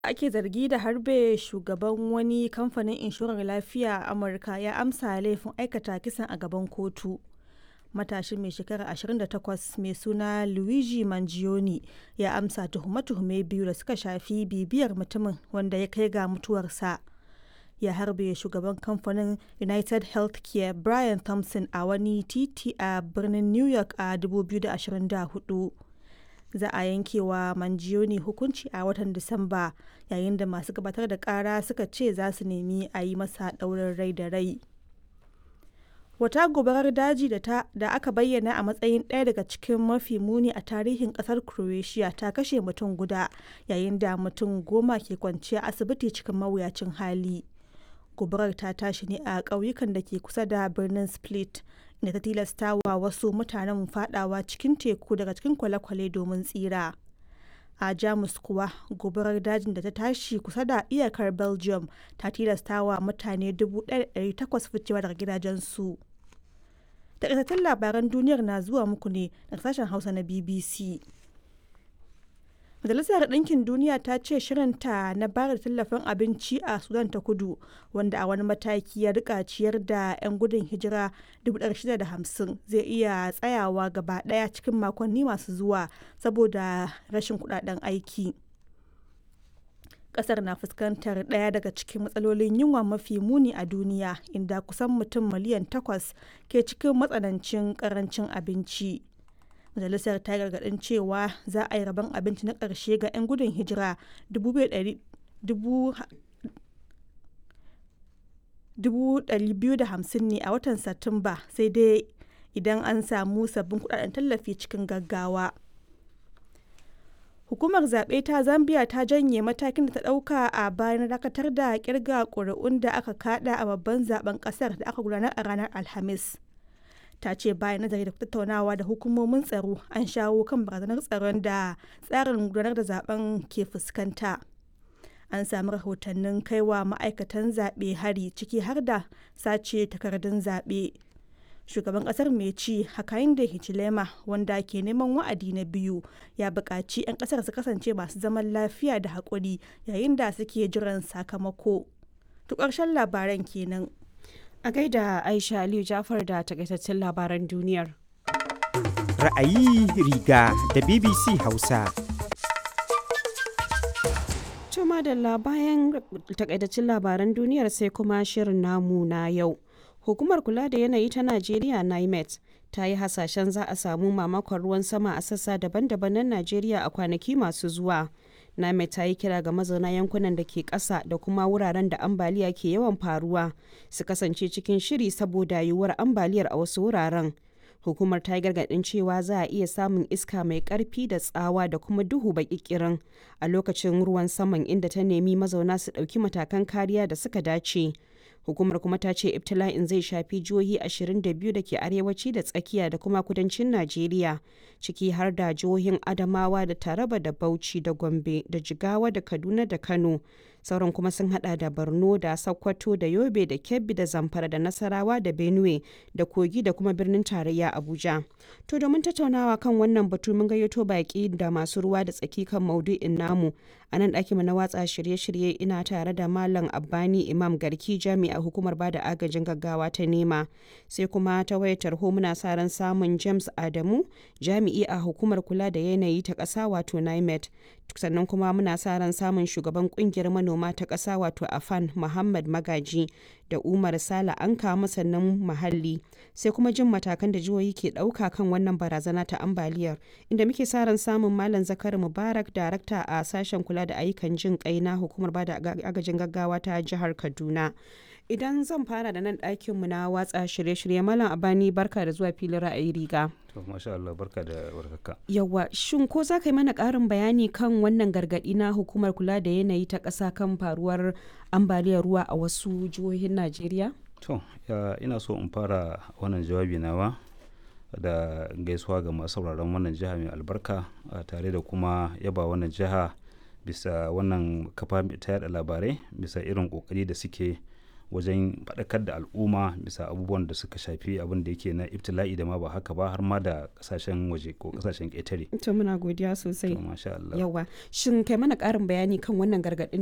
ake zargi da harbe shugaban wani kamfanin inshorar lafiya a amurka ya amsa laifin aikata kisan a gaban kotu matashin mai shekara 28 mai suna luigi mangione ya amsa tuhume-tuhume biyu da suka shafi bibiyar mutumin wanda ya kai ga mutuwarsa ya harbe shugaban kamfanin united healthcare brian thompson a wani titi a birnin new york a 2024 za a yankewa mangione hukunci a watan disamba yayin da masu gabatar da kara suka ce za su nemi a yi masa ɗaurin rai da rai wata gobarar daji da, ta, da aka bayyana a matsayin ɗaya daga cikin mafi muni a tarihin ƙasar croatia ta kashe mutum guda yayin da mutum goma ke kwanciya asibiti cikin mawuyacin hali gobarar ta tashi ne a ƙauyukan da ke kusa da birnin split inda ta tilasta wa wasu mutanen fadawa cikin teku daga cikin kwale-kwale domin tsira a jamus kuwa gobarar dajin da ta tashi kusa da iyakar belgium ta tilasta wa mutane 1,800 ficewa daga gidajensu takaitattun labaran duniyar na zuwa muku ne daga sashen hausa na bbc Majalisar Ɗinkin Duniya ta ce shirinta na bayar da tallafin abinci a Sudan ta kudu wanda a wani mataki ya rika ciyar da 'yan gudun hijira 650 zai iya tsayawa gaba ɗaya cikin makonni masu zuwa saboda rashin kudaden aiki. Kasar na fuskantar ɗaya daga cikin matsalolin yunwa mafi muni a duniya inda kusan mutum miliyan takwas ke cikin matsanancin karancin abinci. majalisar ta gargadin cewa za a yi rabon abinci na ƙarshe ga 'yan gudun hijira 250 ne a watan satumba sai dai idan an samu sabbin kudaden tallafi cikin gaggawa hukumar zaɓe ta zambia ta janye matakin da ta ɗauka a bayan dakatar da kirga ƙuri'un da aka kada a babban zaben ƙasar da aka gudanar a ranar alhamis ta ce bayan nazari da tattaunawa da hukumomin tsaro an shawo kan barazanar tsaron da tsarin gudanar da zaben ke fuskanta an sami rahotannin kaiwa ma'aikatan zaɓe hari ciki har da sace takardun zaɓe shugaban ƙasar mai ci hakainde hichilema wanda ke neman wa'adi na biyu ya buƙaci 'yan ƙasar su kasance masu zaman lafiya da haƙuri yayin da suke jiran sakamako to ƙarshen labaran kenan A gaida Aisha Aliyu Jafar da takaitaccen labaran duniyar. Ra'ayi riga da BBC Hausa. Tuma da bayan takaitaccen labaran duniyar sai kuma shirin namu na yau. Hukumar kula da yanayi ta Najeriya NIMET ta yi hasashen za a samu mamakon ruwan sama a sassa daban-daban na Najeriya a kwanaki masu zuwa. Name ta yi kira ga mazauna yankunan da ke ƙasa da kuma wuraren da ambaliya ke yawan faruwa su kasance cikin shiri saboda yiwuwar ambaliyar a wasu wuraren. Hukumar ta yi gargaɗin cewa za a iya samun iska mai ƙarfi da tsawa da kuma duhu baƙiƙirin a lokacin ruwan saman inda ta nemi mazauna su ɗauki matakan kariya da suka dace. hukumar kuma ta ce ibtila'in zai shafi jihohi 22 da ke arewaci da tsakiya da kuma kudancin najeriya ciki har da jihohin adamawa da taraba da bauchi da gombe da jigawa da kaduna da kano sauran kuma sun hada da borno da sokoto da yobe da kebbi da zamfara da nasarawa da benue da kogi da kuma birnin tarayya abuja to domin tattaunawa kan wannan batu mun gayyato baki da masu ruwa da tsaki kan maudu'in namu a nan ɗakin na watsa shirye-shirye ina tare da malam abbani imam garki jami'a hukumar bada agajin gaggawa ta nema sai kuma ta wayar tarho muna sa ran samun james adamu jami'i a hukumar kula da yanayi ta ƙasa wato nimet sannan kuma muna sa ran samun shugaban kungiyar manoma ta ƙasa wato afan muhammad magaji da umar sala an kama sannan muhalli sai kuma jin matakan da jihohi ke ɗauka kan wannan barazana ta ambaliyar inda muke sa ran samun malam zakari mubarak darakta a sashen kula da ayyukan jin kai na hukumar bada agajin gaggawa ta jihar kaduna idan zan fara da nan ɗakinmu na watsa shirye-shirye malam abani barka da zuwa filin ra'ayi riga to masha Allah barka da warhaka yawa shin ko za ka yi mana ƙarin bayani kan wannan gargaɗi na hukumar kula da yanayi ta ƙasa kan faruwar ambaliyar ruwa a wasu jihohin najeriya to ina so in fara wannan jawabi nawa da gaisuwa ga masu sauraron wannan jiha mai albarka tare da kuma yaba wannan jiha bisa wannan kafa ta yada labarai bisa irin kokari da suke wajen faɗakar da al'umma bisa abubuwan da suka shafi abin da yake na ibtila'i da ma ba haka ba har ma da kasashen waje ko kasashen ƙetare to muna godiya sosai to masha Allah yawa shin kai mana ƙarin bayani kan wannan gargaɗin